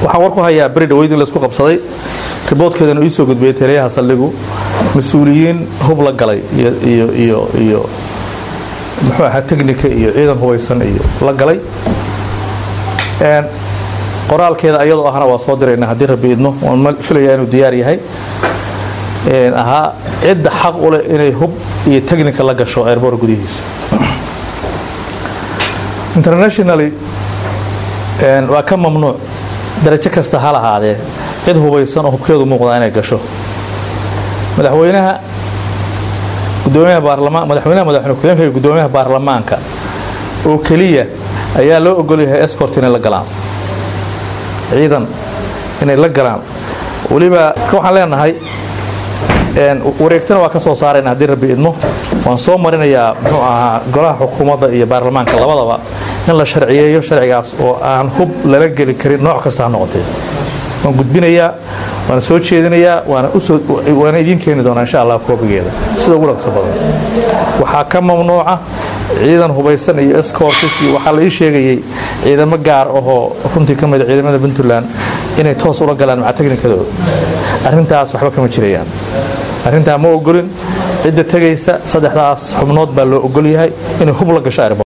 waxaan war ku hayaa beri dhaweyd in laisku qabsaday riboodkeedana ii soo gudbiyey taliyaha saldhigu mas-uuliyiin hub la galay iyo muxuu ahaa technika iyo ciidan hubaysan iyo la galay qoraalkeeda ayadoo ahna waa soo dirayna haddii rabbi idmo waan filayaa inuu diyaar yahay ahaa cidda xaq u leh inay hub iyo technika la gasho airboor gudihiisa internationally waa ka mamnuuc darajo kasta ha lahaadee cid hubaysan oo hubkeedu muuqdaa inay gasho madaxweynaha gudoomiyaha baarlamaan madaxweynaha madaxweyne ku-xigeenka iyo gudoomiyaha baarlamaanka oo keliya ayaa loo ogol yahay escort inay la galaan ciidan inay la galaan weliba waxaan leenahay wareegtana waa ka soo saarayna haddii rabbi idmo waan soo marinayaa muxuu ahaa golaha xukuumadda iyo baarlamaanka labadaba in la sharciyeeyo sharcigaas oo aan hub lala geli karin nooc kasta ha noqotee waan gudbinayaa waana soo jeedinayaa waana idiin keeni doonaa insha allah koobigeeda sida ugu dhaqso badan waxaa ka mamnuuca ciidan hubaysan iyo escortis iyo waxaa la ii sheegayey ciidamo gaar ahoo runtii ka mida ciidamada puntland inay toos ula galaan maca technikadooda arrintaas waxba kama jirayaan arrintaa ma ogolin cidda tegaysa saddexdaas xubnood baa loo ogol yahay inay hub la gasho